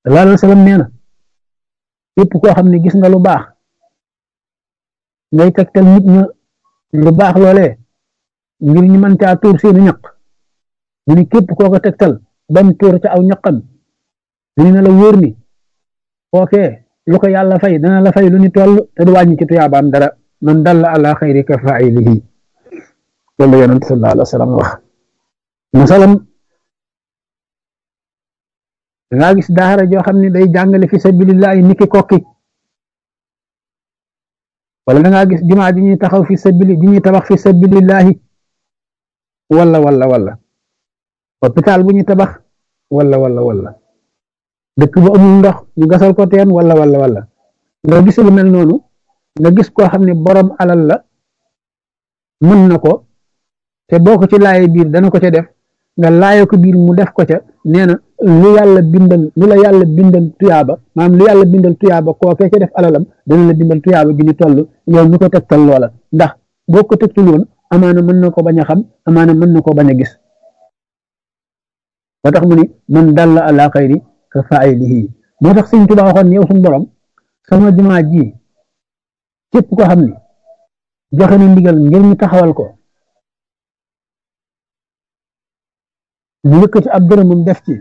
sallallahu alayhi wa sallam nee na képp koo xam ne gis nga lu baax ngay tegtal nit ña lu baax loolee ngir ñu mën caa tuur seeni ñaq mu ni képp koo ko tegtal bam tuur ca aw ñaqam mu ne la wóor ni kookee lu ko yàlla fay dana la fay lu ni toll te du wàññi ci tuyaabaam dara man dalla ala xayri ka failihi loolu la yonent sallallahu alayhi wa sallam wax masalam dangaa gis daara joo xam ne day jàngale fi sabilillahi niki kokki wala dangaa gis jumaa ji ñuy taxaw fi sabili ji ñuy tabax fi sabilillahi wala wala wala hôpital bu ñuy tabax wala wala wala dëkk bu amul ndox ñu gasal ko teen wala wala wala nga gis lu mel noonu nga gis koo xam ne borom alal la mën na ko te boo ko ci laaye biir dana ko ca def nga laaye ko biir mu def ko ca nee na lu yàlla bindal lu la yàlla bindal tuyaaba maanaam lu yàlla bindal tuyaaba kookee ca def alalam dana la bindal tuyaaba gi ni toll yow ñu ko tegtal loola ndax boo ko tegtul woon amaana mën na ko bañ a xam amaana mën na ko bañ a gis moo tax mu ni man dalla ala xayri ka failihi moo tax sëñ Tuubaa waxoon yow suñu borom sama jumaa ji képp ko xam ni joxe na ndigal ngir ñu taxawal ko ñu yëkkati ab dërëmam def ci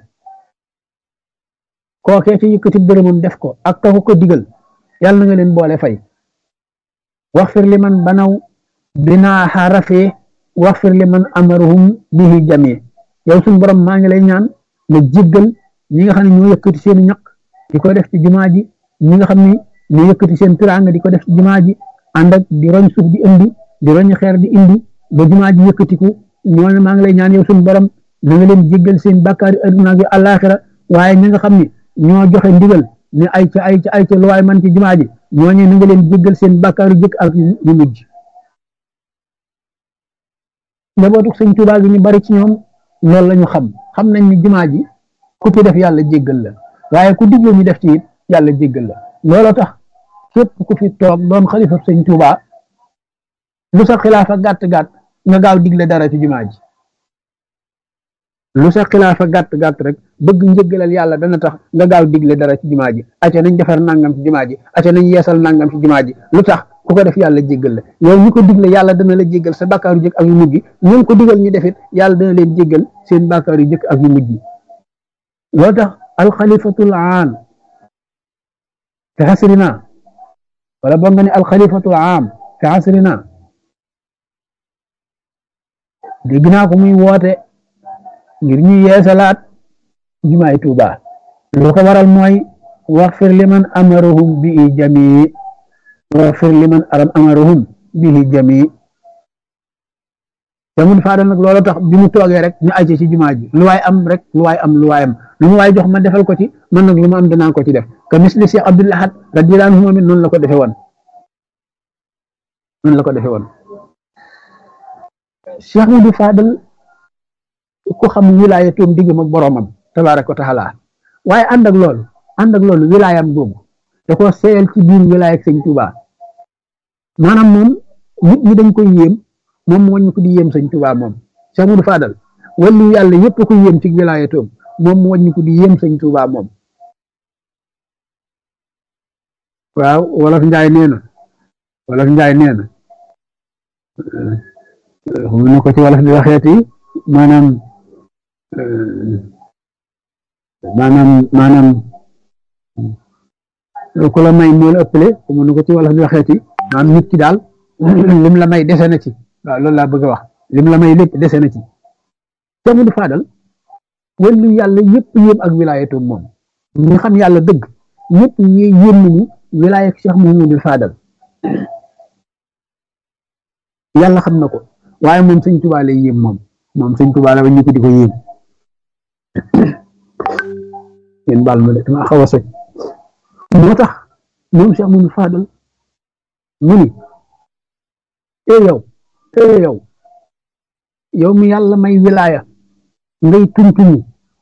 kookee ci yëkkati dërëmam def ko ak ka ko digal yàlla na nga leen boole fay waxfir li man banaw binaaxa rafee waxfir li man amaruhum bihi jamee yow suñu borom maa ngi lay ñaan nga jéggal ñi nga xam ne ñoo yëkkati seen ñaq di ko def ci jumaa ji ñi nga xam ne ñoo yëkkati seen tiraanga di ko def ci jumaa ji ànd ak di roñ suuf di indi di roñ xeer di indi ba jumaa ji yëkkatiku ñooñu maa ngi lay ñaan yow suñu borom na nga leen jéggal seen bàkkaari adduna ak àllaaxira waaye ñi nga xam ne ñoo joxe ndigal ne ay ca ay ca ay ca lu waay man ci jumaa ji ñooñu na nga leen jéggal seen bàkkaaru jëkk ak yu mujj njabootu sëñ Tuubaa gi ñu bari ci ñoom loolu la ñu xam xam nañ ni jumaa ji ku ci def yàlla jéggal la waaye ku digle ñu def ci it yàlla jéggal la looloo tax képp ku fi toog doon xalifa sëñ Tuubaa lu sa xilaafa gàtt gàtt nga gaaw digle dara ci jumaa ji lu sa xilaafa gàtt gàtt rek bëgg njëggalal yàlla dana tax nga gaaw digle dara ci jumaa ji acca nañ defar nangam ci jumaa ji acca nañ yeesal nangam ci jumaa ji lu tax ku ko def yàlla jéggal la yow ñu ko digle yàlla dana la jéggal sa bàkkaaru jëkk ak yu mujj ñu ko digal ñu defit yàlla dana leen jéggal seen bàkkaaru jëkk ak yu mujj loo tax alxalifatul aam fi xasrina wala boo nga ne alxalifatul aam fi xasrina dégg naa ko muy woote ngir ñu yeesalaat jumaay Tuuba lu ko waral mooy waxfir liman amaruhum bi jamii waxfir liman aram amaruhum bihi jamii te mun faadal nag loolu tax bi mu toogee rek ñu àcce ci jumaa ji lu waay am rek lu waay am lu waay am lu mu waay jox ma defal ko ci man nag lu ma am danaa ko ci def ka misli Cheikh Abdul Ahad radiyallahu anhu moom it noonu la ko defee woon noonu la ko defee woon Cheikh Mudu Faadal ku xam wilaayatoom diggam ak boroomam tabaaraka wa taala waaye ànd ak loolu ànd ak loolu wilaayam googu da ko seeyal ci biir wilaaya ak sëñ Tuubaa maanaam moom nit ñi dañ koy yéem moom moo ñu ko di yéem sëñ Tuubaa moom Cheikh Mudu Faadal wàllu yàlla yépp ko yéem ci wilaayatoom moom moo ñu ko di yéem sëñ Tuubaa moom waaw wolof njaay nee na wolof njaay nee na mu ne ko ci wolof di waxeeti maanaam maanaam maanaam ku la may moo la ëppale mu ne ko ci wolof di waxeeti maanaam nit ki daal lim la may dese na ci waaw loolu laa bëgg a wax lim la may lépp dese na ci Cheikh Mudu Faadal wàllu yàlla yëpp yéem ak wilaayatoom moom ñi xam yàlla dëgg ñëpp ñi yéem nañu wilaaya ak Cheikh Muhamadul Faadal yàlla xam na ko waaye moom sëñ Tuubaa lay yéem moom moom sëñ Tuubaa la ba ñu ko di ko yéem yéen baal ma de dama xaw a soj moo tax moom Cheikh Muhamadul Faadal mu ni ee yow ee yow yow mi yàlla may wilaaya ngay tuntuni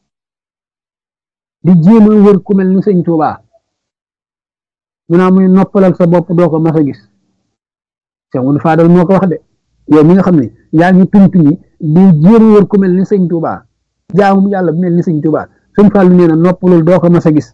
di jéem a wër ku mel ni sëñ Tuubaa mu naa muy noppalal sa bopp doo ko mas a gis Cheikh Muhamadul Faadal moo ko wax de yow mi nga xam ne yaa ngi tuntuni di jéem a wër ku mel ni sëñ Tuubaa jaamu yàlla bu mel ni sëñ Tuubaa sëñ Fallu nee na noppalul doo ko mas a gis